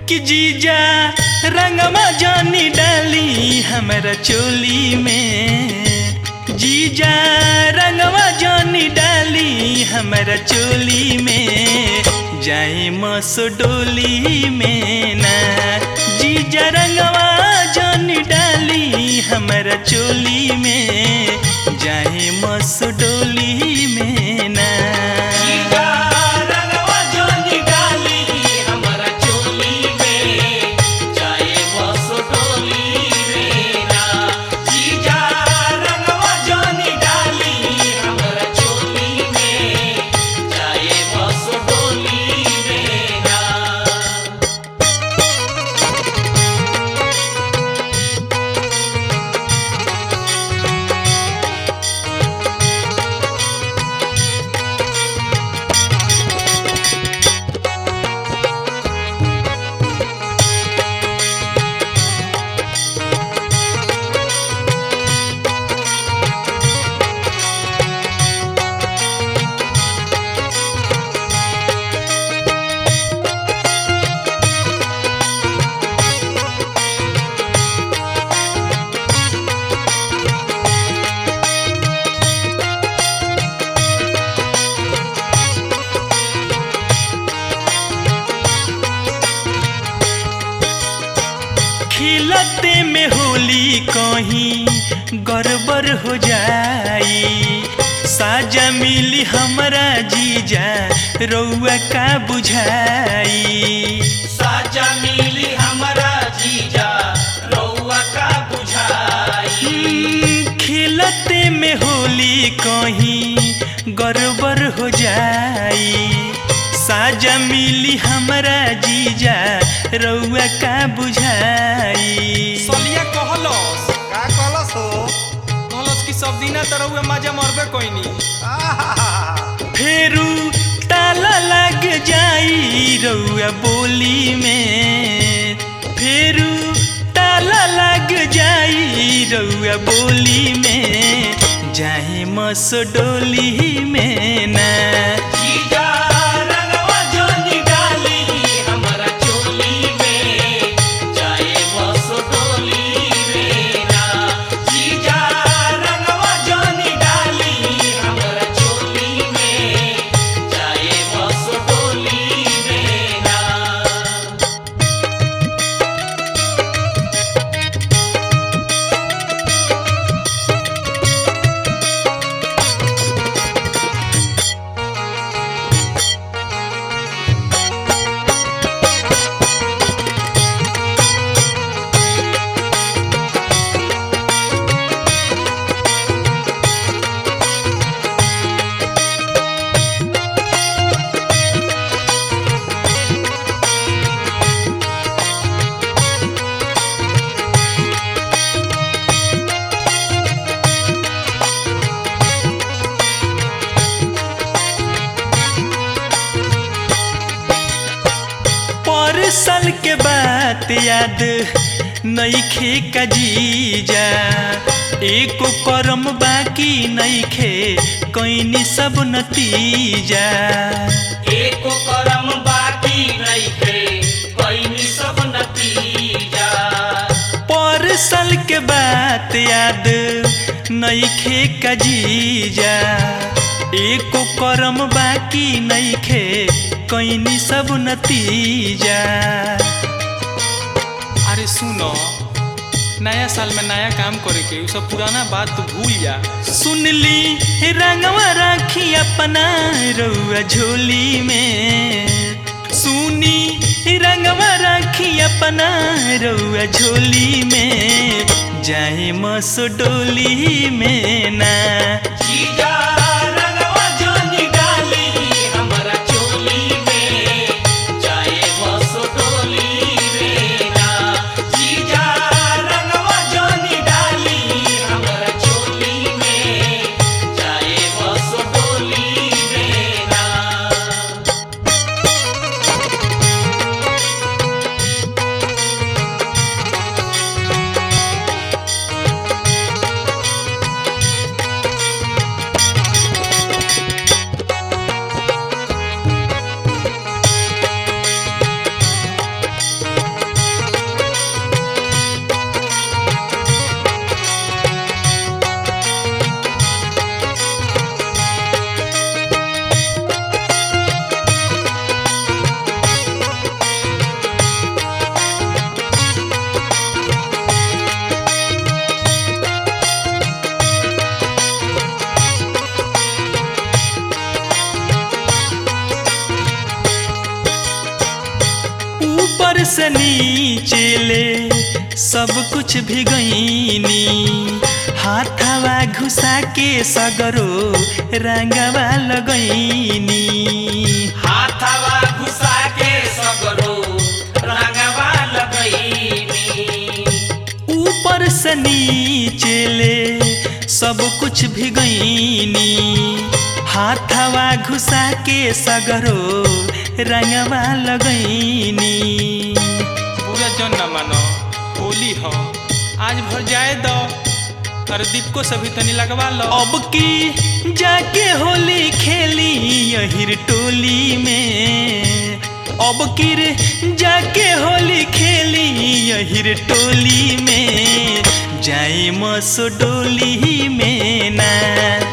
कि जीजा रंगवा जानी डाली हमरा चोली में जीजा रंगवा जानी डाली हमरा चोली में जाए मस डोली में ना जीजा रंगवा जानी डाली हमरा चोली में जाए मस डोली में ना जीजा रंगवा जोनी डाली हमरा चोली में जाए बस डोली में ना जीजा रंगवा जोनी डाली हमरा चोली में जाए बस डोली में ना खिलते में होली कहीं गड़बड़ हो जाई साजा मिली हमरा जीजा रउआ का बुझाई साजा मिली हमरा जीजा रउआ का बुझाई हम्म, खिलते में होली कहीं गड़बड़ हो जाई साजा मिली हमरा जीजा रउआ का बुझाई सलिया कहलस का कहलस हो कहलस कि सब दिना तरह मजा मरबे कोइनी आहा, फेरू ताला लग जाई रउआ बोली में फेरू ताला लग जाई रउआ बोली में जाए मस डोली में ना जीजा रंगवा जोनी डाली हमरा चोली में जाए बस डोली में ना जीजा रंगवा जोनी डाली हमरा चोली में जाए बस डोली में ना पर साल के बात याद नईखे का जीजा एको करम बाकी नईखे कैनी सब नतीजा एको करम बाकी नइखे कइनी सब नतीजा पर साल के बात याद नईखे का जीजा एको करम बाकी नईखे कैनी सब नतीजा अरे सुनो नया साल में नया काम करे के उ सब पुराना बात तो भूल जा सुनली रंगवा राखी अपना रउआ झोली में सुनी रंगवा राखी अपना रउआ झोली में जाए मस डोली में ना जीजा रंगवा जोनी डाली हमरा चोली में जाए बस डोली में ना जीजा रंगवा जोनी डाली हमरा चोली में जाए बस डोली में ना हाँ से नीचे ले सब कुछ भिगैनी हाथवा घुसा के सगरो रंगवा लगैनी हाथवा घुसा के सगरो रंगवा लगैनी ऊपर से नीचे ले सब कुछ भिगैनी हाथवा घुसा के सगरो रंगवा लगैनी पूरा जन न मानो होली हो आज भर जाए दो अरे दीपको सभी तनी लगवा लो अब की जाके होली खेली यहिर टोली में अब किर जाके होली खेली यहिर टोली में जाई मसो डोली में ना